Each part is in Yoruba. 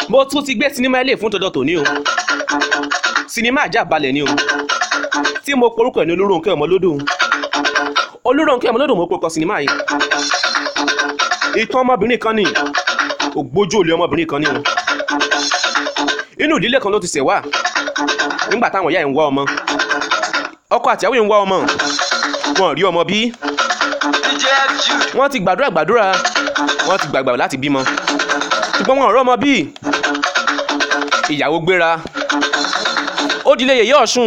mo tún ti gbé sinimá ilé fún tọjọ́ tòní o sinimá àjà balẹ̀ ni o tí mo porúkọ ẹ̀ ní Olúrónkẹ́ Ọmọlódò Olúrónkẹ́ Ọmọlódò mo porúkọ sinimá yìí ìtàn ọmọbìnrin kan ni ògbójú olè ọmọbìnrin kan ni o inú ìdílé kan ló ti ṣẹ̀ wá nígbà táwọn ìyá ẹ̀ ń wá ọmọ ọkọ àtìyàwó ẹ̀ ń wá ọmọ wọn ò rí ọmọ bí DJ Jude. wọ́n ti gbàdúrà gbàdúrà wọ́n ti gbàgbà láti bímọ ṣùgbọ́n wọn ò rọ́mọ bí ìyàwó gbéra ó dilé yèyé ọ̀ṣun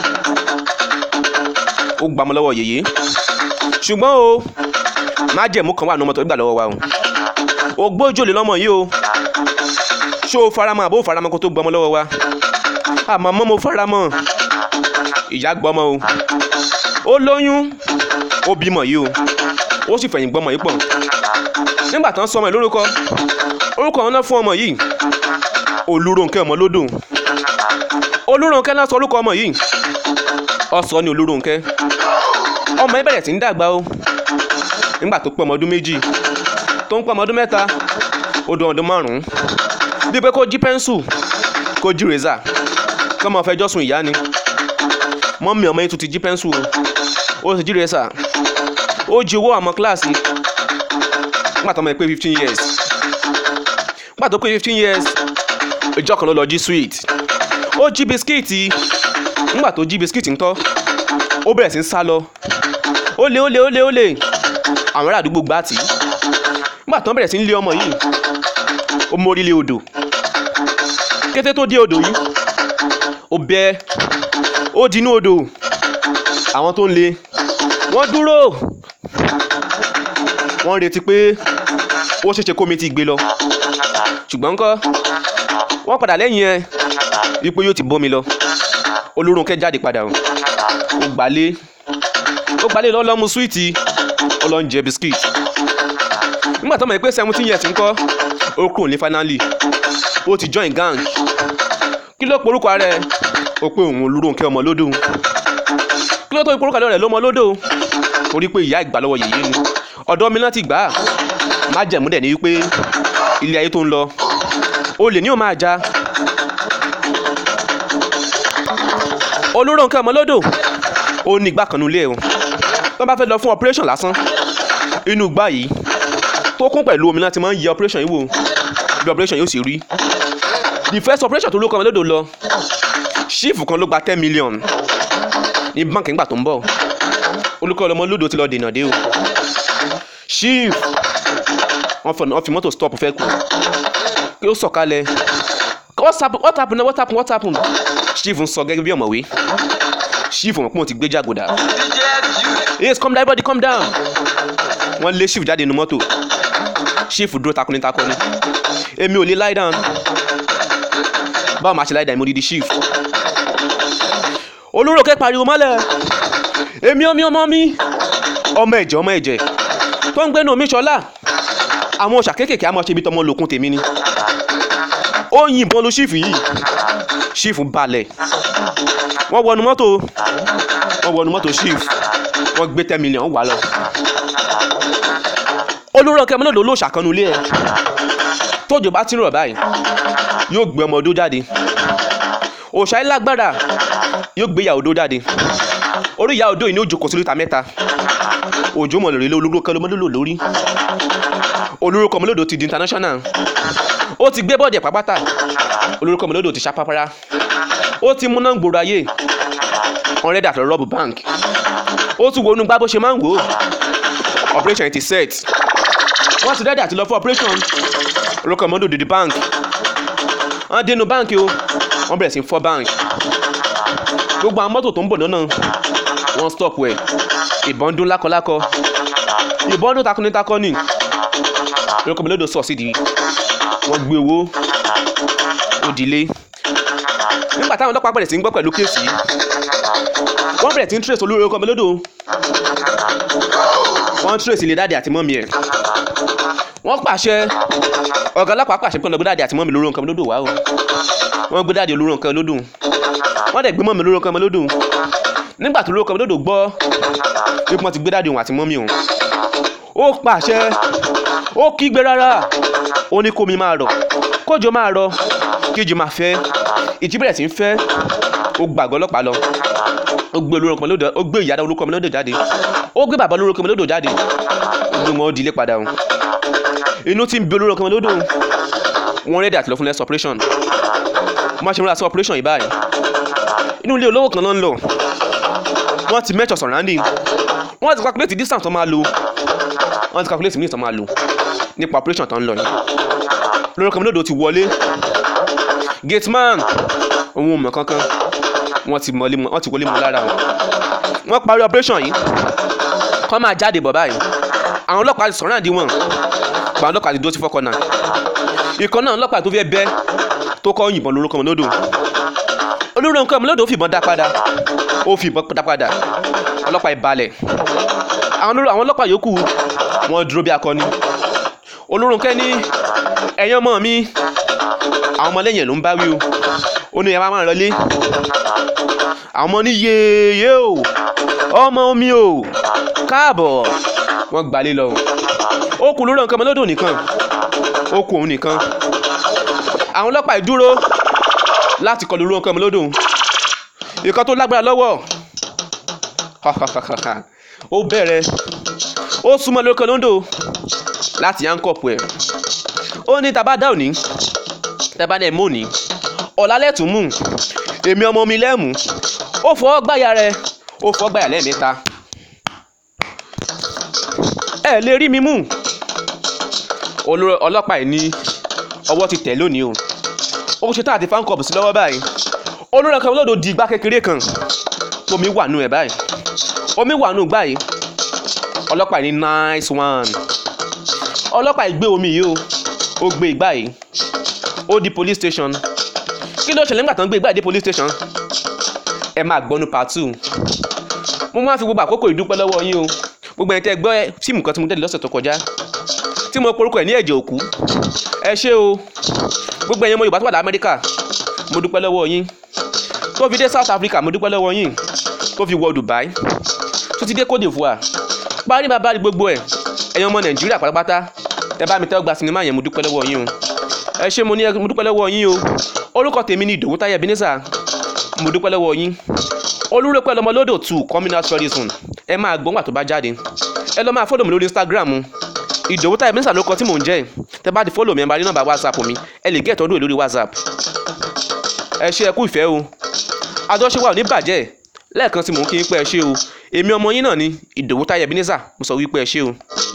ó gbàmọ lọ́wọ́ yèyé ṣùgbọ́n o májẹ̀mú kan wà ní ọmọ tó gbà lọ́wọ́ wa o ògbójòlè lọ́mọ yìí o ṣó o faramọ́ àbó faramọ́ kó tó gbọmọ lọ́wọ́ wa àmọ́ mọ́ mo faramọ́ ìyá gbọmọ o ó lóyún ó bímọ yìí o ó sì fẹ̀yìn gbọmọ yìí pọ̀ nígbà tán sọmọ ẹ̀ lórúkọ orúkọ wọn náà fún ọmọ yìí Olúrónkẹ́ Ọmọlódò Olúrónkẹ́ náà sọ orúkọ ọmọ yìí ọsọ ni Olúrónkẹ́ ọmọ yìí bẹ̀rẹ̀ sí ń dàgbà o nígbà tó pé ọmọ ọdún méjì tó ń pé ọmọ ọdún mẹ́ta ó dún ọdún márùn-ún bí pé kó jí pẹ́ńsù kó jí rèézà kó máa fẹjọ́ sùn ìyá ni mọ́mí ọmọ yìí tún ti jí pẹ́ńsù o ó sì jí rèézà ó jí owó àmọ́ kíláàsì nígbà tó ọmọ yìí pé fifteen years nígbà tó pé fifteen years ìjọ kan ló lọ jí sweet ó jí bisikíìtì nígbà tó jí bisikíìtì ńkọ́ ó bẹ̀rẹ̀ sí ń sá lọ ó lé ó lé ó lé ó lé àwọn ará àdúgbò gbá tì í nígbà tó ń bẹ̀rẹ̀ sí ń lé ọmọ yìí ó mórí lé odò kété tó dé odò yìí ó bẹ́ ó di inú odò àwọn tó ń lé wọ́n dúró wọ́n retí pé ó ṣeéṣe kómi ti gbé lọ ṣùgbọ́n ńkọ́ wọ́n padà lẹ́yìn ẹ wípé yóò ti bómi lọ Olúrónkẹ́ jáde padà o ó gbalé ó gbalé lọ lọ́mú súwìtì ó lọ ń jẹ biskit nígbà tó mọ̀ pé seventeen years ńkọ́ ó kúrò ní finally ó ti join gang kí ló porúkọ rẹ̀ ó pé òun Olúrónkẹ́ Ọmọlódò kí ló tó porúkọ rẹ̀ lọ́mọlódò torí pé ìyá ìgbà lọ́wọ́ yèyé ni ọ̀dọ́ mi náà ti gbà á májẹ̀mú dẹ̀ ni wípé ilé ayé tó ń lọ olè ní ò máa já Olúrónkẹ́ Ọmọlódò ó ní ìgbà kan nílé o tó bá fẹ́ lọ fún operation lásán inú ìgbà yìí tó kún pẹ̀lú omi láti máa ń yẹ operation yìí wò bí operation yóò sì rí the first operation tó Olúrónkẹ́ Ọmọlódò lọ ṣífù kan ló gba ten million ní báńkì nígbà tó ń bọ̀ Olúrónkẹ́ Ọmọlódò ti lọ dènà dé o chief wọ́n fi mọ́tò stop fẹ́ kú kí ó sọ̀kalẹ̀ what happen what happen what happen what happen chief ń sọ gẹ́gẹ́ bí ọ̀mọ̀wé chief mọ̀ pé wọ́n ti gbé jàgòdà DJ Jude. yes come down everybody come down wọ́n lé chief jáde nínú mọ́tò chief dúró takuni takuni èmi ò lè lie down báwo máa ṣe lie down mo di di chief Olúrónkẹ́ pariwo mọ́lẹ̀ èmi ọmọ ọmọ mi ọmọ ẹ̀jẹ̀ ọmọ ẹ̀jẹ̀ tó ń gbénu omi ṣọlá àwọn ọ̀ṣà kéékèèké àmọ́ ṣe ibi tọmọ lòkun tèmi ni ó yìnbọn lu ṣífù yìí ṣífù balẹ̀ wọ́n wọnú mọ́tò wọ́n wọnú mọ́tò ṣífù wọ́n gbé ten million wà lọ. Olúrónkẹ́ Ọmọlódò ló ṣàkànnú ilé ẹ̀ tójò bá ti ń rọ̀ báyìí yóò gbé ọmọ odó jáde òòṣà yìí lágbára yóò gbé ìyá odó jáde orí ìyá odó yìí ni ó jókòó sí lítà mẹ́ta òjò mọ̀ lórí Olúrónkẹ́ Ọmọlódò lórí Olúrónkẹ́ Ọmọlódò ti di international ó ti gbé bọ́ọ̀dì pàpàtà Olúrónkẹ́ Ọmọlódò ti ṣàpápárá ó ti múná gbòòrò ayé wọn rẹ́dà tó rọ́ọ̀bù bank ó tún wọnú gbá bó ṣe máa ń wò ó operation ti set wọ́n ti rẹ́dà ti lọ fún operation Olúrónkẹ́ Ọmọlódò dìde bank wọ́n dénú báǹkì o wọ́n bẹ̀rẹ̀ sí fọ́ bank gbogbo àwọn mọ́tò tó ń bọ̀ lọ́nà wọ́n stop ẹ̀ ìbọn dún lákọlákọ ìbọn dún takuntakọ ni Olúrónkẹ́ Ọmọlódò sọ sídìí wọ́n gbé owó òdìlé nígbà táwọn ọlọ́pàá bẹ̀rẹ̀ sí ń gbọ́ pẹ̀lú kéèsì yìí wọ́n bẹ̀rẹ̀ sí ń trace Olúrónkẹ́ Ọmọlódò wọ́n trace ilé dáàdì àti mọ́mí ẹ̀ wọ́n pàṣẹ ọ̀gá ọlọ́pàá pàṣẹ pé ọlọ́gbé dáàdì àti mọ́mí Olúrónkẹ́ Ọmọlódò wá o wọ́n gbé dáàdì Olúrónkẹ́ Ọmọlódò wọ́n dẹ̀ gbé mọ́mí Olúrónkẹ́ Ọmọlódò nígbà tí Olúrónkẹ́ Ọmọlódò gbọ́ bí wọ́n ti gbé dáàdì òun àti mọ́mí òun ó pàṣẹ ó kígbe rárá ó ní kómi máa rọ̀ kójò máa rọ kíjì máa fẹ́ ìjì bẹ̀rẹ̀ sí ń fẹ́ ó gbàgbọ́ ọlọ́pàá lọ ó gbé olórúkọ ọmọ lódò ó gbé ìyá olórúkọ ọmọ lódò jáde ó gbé bàbá olórúkọ ọmọ lódò jáde ó gbé wọn ó dilé padà o inú tí ń bí olórúkọ ọmọ lódò wọn rẹ́dí àti lọ fún less operation wọ́n ṣe múra sí operation yìí báyìí inú ilé olówó kan ló ń lọ wọ́n ti measure surrounding wọ́n ti calculate distance tó máa lò wọ́n ti calculate minutes tó máa lò nípa operation tó ń lọ yìí olórúkọ ọmọ lódò ti wọlé gate man òun ò mọ̀ kankan wọ́n ti mọ̀lé wọ́n ti wọlé mọ́ lára wọn wọ́n parí operation yìí kọ́ máa jáde bọ̀ báyìí àwọn ọlọ́pàá ti sọ̀rọ̀ àdí wọn gba ọlọ́pàá ti dúró sí fọ́kànnà ìkan náà ọlọ́pàá tó fẹ́ bẹ́ tó kọ́ yìnbọn lórúkọ ọmọlódò olórúkọ ọmọlódò ó fìbọn dá padà ó fìbọn dá padà ọlọ́pàá ìbalẹ̀ àwọn ọlọ́pàá yòókù wọ́n dúró bí akọni olórúkọ ní ẹ̀yin ọmọ mi àwọn ọmọlẹ́yìn ẹ̀ ló ń bá wí o ó ní ẹ máa máa lọlé àwọn ọmọ ní yéèyé o ọmọ mi o káàbọ̀ wọ́n gbalé lọ ó kù lórí nǹkan ọmọlódò nìkan ó kù òun nìkan àwọn ọlọ́pàá ìdúró láti kọlu lórí nǹkan ọmọlódò ìkan tó lágbára lọ́wọ́ ó bẹ̀rẹ̀ ó súnmọ́ lórí nǹkan ọmọlódò láti yánkọ̀pù ẹ̀ ó ní tàbá dá òní tàbá dẹ̀ mọ́ òní ọ̀làlẹ̀ tún mú èmi ọmọ mi lẹ́mú ó fọ́ gbáyà rẹ ó fọ́ gbáyà lẹ́ẹ̀mẹ́ta ẹ lè rí mi mú ọlọ́pàá yìí ní ọwọ́ ti tẹ̀ lónìí o ó ṣe tá àti fankọ̀bù sí lọ́wọ́ báyìí olórí ọkọ̀ olódò di igbá kékeré kan omi wà nù ẹ̀ báyìí omi wà nù gbá yìí ọlọ́pàá yìí ní nice one ọlọ́pàá yìí gbé omi yìí o ó gbé igbá yìí ó di police station kí ló ṣẹlẹ̀ nígbà tó ń gbé igbá yìí dé police station ẹ máa gbọ́nu part two mo máa fi gbogbo àkókò ìdúpẹ́ lọ́wọ́ yín o gbogbo ẹni tẹ́ gbọ́ fíìmù kan tí mo tẹ̀lé lọ́sẹ̀ tó kọjá tí mo porúkọ ẹ̀ ní ẹ̀jẹ̀ òkú ẹ ṣé o gbogbo ẹ̀yin ọmọ Yorùbá tó wà ní Amẹ́ríkà mo dúpẹ́ lọ́wọ́ yín tó fi dé South Africa mo dúpẹ́ lọ́wọ́ yín tó fi wọ Dubai tó ti dé Cote d'Ivoire parí bàbá rí gbogbo ẹ̀ ẹ̀yin ọmọ Nàìjíríà pátápátá ẹ bá mi tẹ́ gba sinimá yẹn mo dúpẹ́ lọ́wọ́ yín o ẹ ṣé mo ní mo dúpẹ́ lọ́wọ́ yín o orúkọ tèmi ni Ìdòwú Táyé Ebenezer mo dúpẹ́ lọ́wọ́ yín olúrẹ́pẹ́ lọmọlódò two communal tourism ẹ máa gbọ́ngbà tó bá jáde ẹ lọ máa fọ́lọ̀ mi lórí Instagram Ìdòwú Táyé Ebenezer ló kọ tí mò ń jẹ́ tẹ bá ti fọ́lọ̀ mi ẹ máa rí nọ́mbà WhatsApp mi ẹ lè gẹ́ẹ̀tọ́ ọdún lórí WhatsApp ẹ ṣé ẹ kú ìfẹ́ o àjọṣe wa ò ní bàjẹ́ lẹ́ẹ̀kan tí mò ń kí yín pé ẹ ṣé o èmi ọmọ yín náà ni Ìdòwú Táyé Ebenezer mo sọ wípé ẹ ṣé o.